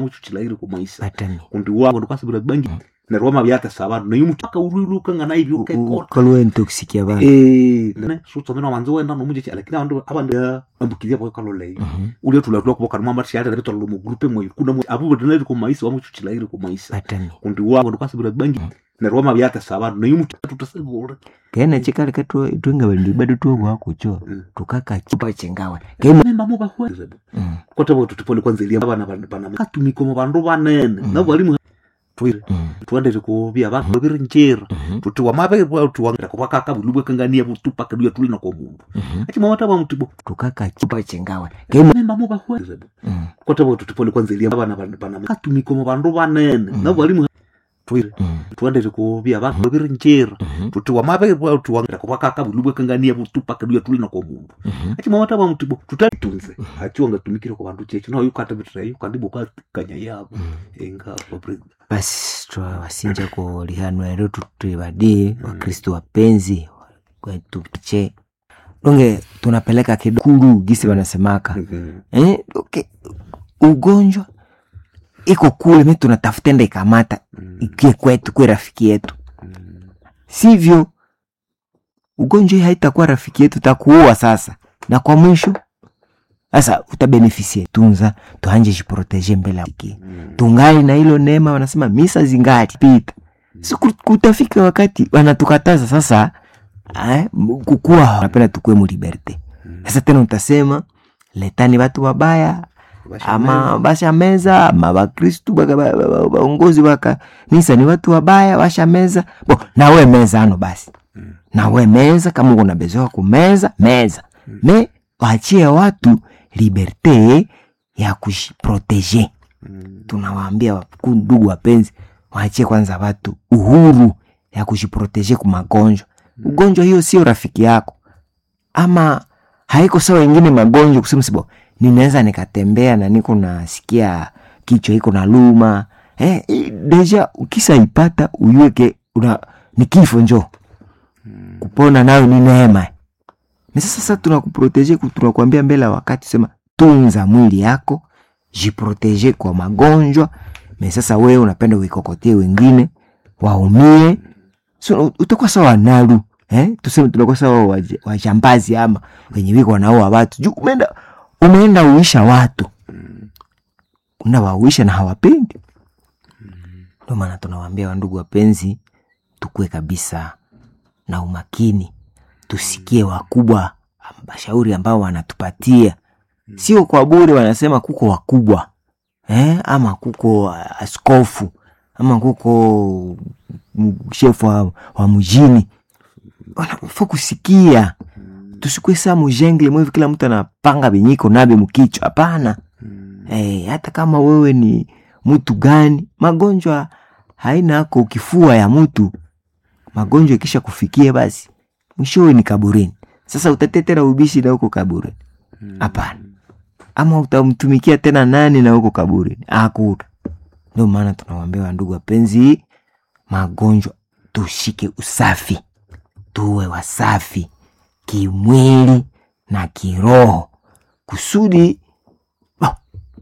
muchuchilaire kumaisa batami kundi wabo ndukasibira bangi nerwo amabyatesa abantu naye omuntu akawuruiruka nga naibyo ukekora ukaliwa intoxikia bana Eh, ne sutsomena wanze wenda nomunje lakini abantu abantu ambukizia boyo kalolei Mhm. ule tulatula kuboka no mama shari reto lo grupe mo kuna mo abu bedena ko maisa wa muchuchilaire kumaisa batami kundi wabo ndukasibira bangi nerwo amabyatesa abantu naye omuntu tutasibura kena chikali katwe twenga bandi bado twogwakucho Mm. tukaka chupa chengawe kema nemba mo bahwe Mm, kote bo tutipole kwanza elia abana bana bana katumiko mu bandu banene Mm. nabo balimu twire mm, twandere kubya abantu biri njera mhm, tuti wamabe kwa tuwangira kwa kaka bulubwe kangania butupa kadua tulina ko mundu mhm. achi mama taba mutibo tukaka chupa chengawe kema nemba mo bahwe Mm, kote bo tutipole kwanza elia abana bana bana katumiko mu bandu banene Mm. nabo balimu twire mm, twandere kubya abantu biri njera mhm, tuti wamabe kwa tuwangira kwa kaka bulubwe kangania butupa kadua tulina ko mundu mhm. achi mama taba mutibo tutatunze achi wangatumikire kwa bandu chechi no yukata bitrai kandi boka kanya yabo Mm. enga kwa basi twawasinja ko lihanwa ero tutwibadie wakristo wapenzi kwetuche donge tunapeleka kidokulu gisi wanasemaka eh, okay. ugonjwa iko kule mi tunatafuta enda ikamata ikie kwetu kwe rafiki yetu sivyo ugonjwa hii haitakuwa rafiki yetu takuua sasa na kwa mwisho sasa utabenefisie tunza tuanje jiproteje mbele ya ki tungali na hilo neema wanasema misa zingali pita si ku- kutafika wakati wanatukataza sasa eh, m- kukua wanapenda tukue mu liberte sasa tena utasema letani watu wabaya ama bashameza ama bakristu baka- ba- ba- ba- baongozi wa kanisa ni watu wabaya washameza bo nawe meza ano basi Mm. nawe meza kama uko nabezewa kumeza meza me waachie watu liberte ya kujiproteje tunawaambia waku- ndugu wapenzi waachie kwanza watu uhuru ya kujiproteje kumagonjwa ugonjwa hiyo sio rafiki yako ama haiko sawa wengine magonjwa kusema sibo ninaweza nikatembea na niko nasikia kichwa iko na luma eh, i- deja ukisaipata uiweke una ni kifo njo kupona nayo ni neema na sasa sasa tunakuproteje ku- tunakuambia mbele ya wakati sema tunza mwili yako jiproteje kwa magonjwa me sasa wewe unapenda uikokotie wengine waumie so, u- utakuwa sawa nalu eh? tuseme tunakuwa sawa waj- wajambazi ama wenye wiko wanaua watu juu umeenda umeenda uisha watu unawauisha na hawapendi ndio maana tunawaambia wandugu wapenzi tukue kabisa na umakini tusikie wakubwa mashauri ambao wanatupatia sio kwa bure wanasema kuko wakubwa eh? ama kuko uh, askofu ama kuko m- shefu wa, wa mjini wanafaa kusikia tusikue saa mujengle mwevi kila mtu anapanga vinyiko navyo mkichwa hapana eh, hata kama wewe ni mtu gani magonjwa haina ako kifua ya mtu magonjwa ikisha kufikia basi mwishowe ni kaburini sasa utatetera ubishi na huko kaburini hapana ama utamtumikia tena nani na huko kaburini hakuna ndio maana tunawambia ndugu wapenzi magonjwa tushike usafi tuwe wasafi kimwili na kiroho kusudi oh,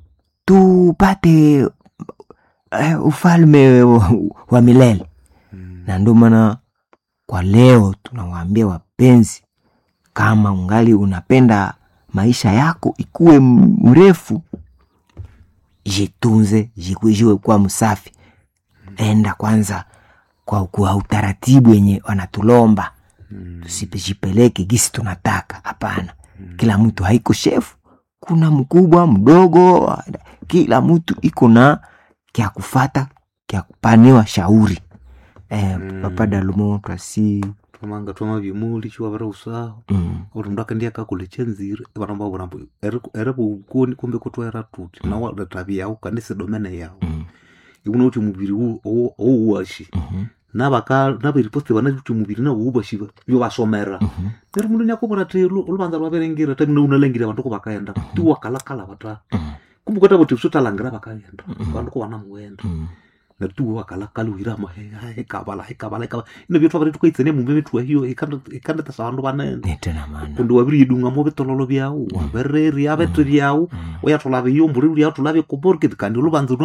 tupate uh, ufalme wa, wa milele na ndio maana kwa leo tunawaambia wapenzi kama ungali unapenda maisha yako ikuwe m- mrefu jitunze jikujiwe kuwa msafi enda kwanza kwa, kwa utaratibu wenye wanatulomba tusipejipeleke gisi tunataka hapana kila mtu haiko shefu kuna mkubwa mdogo kila mtu iko na kya kufata kya kupaniwa shauri eh, Mm. papa dalumo twasi twamanga twama bimuli chiwavira usaho mm, uri mndu akendia kakule chenzire vanamba vurambo ere vukoni kumbe kutwaera tuti nawa ratavi yao kanise domene yao mm, ikuna kuti muviri ouwashi mhm, navaka naveriposte vana kuti muviri navo uvashi vyo vasomera mhm, neri mundu nyakuvura ti luvanza rwaverengira tamina unalengira vandu ko vakaenda ti wakalakala vata mhm, kumbe kwata kuti sotalangira vakaenda vandu ko vana muenda mhm. natuwo wakalakala uhirama hekavala hekavala hekavala ino vyetwa vari tukaitsene mumbe vetuwa hiyo ikandetesa vandu vanene nitena mana kundi waviri yidungamo vitololo vyau wavereri aveto vyau Mm. uyatolave iyo mburi uri yatolave koborketi kandi uluvanza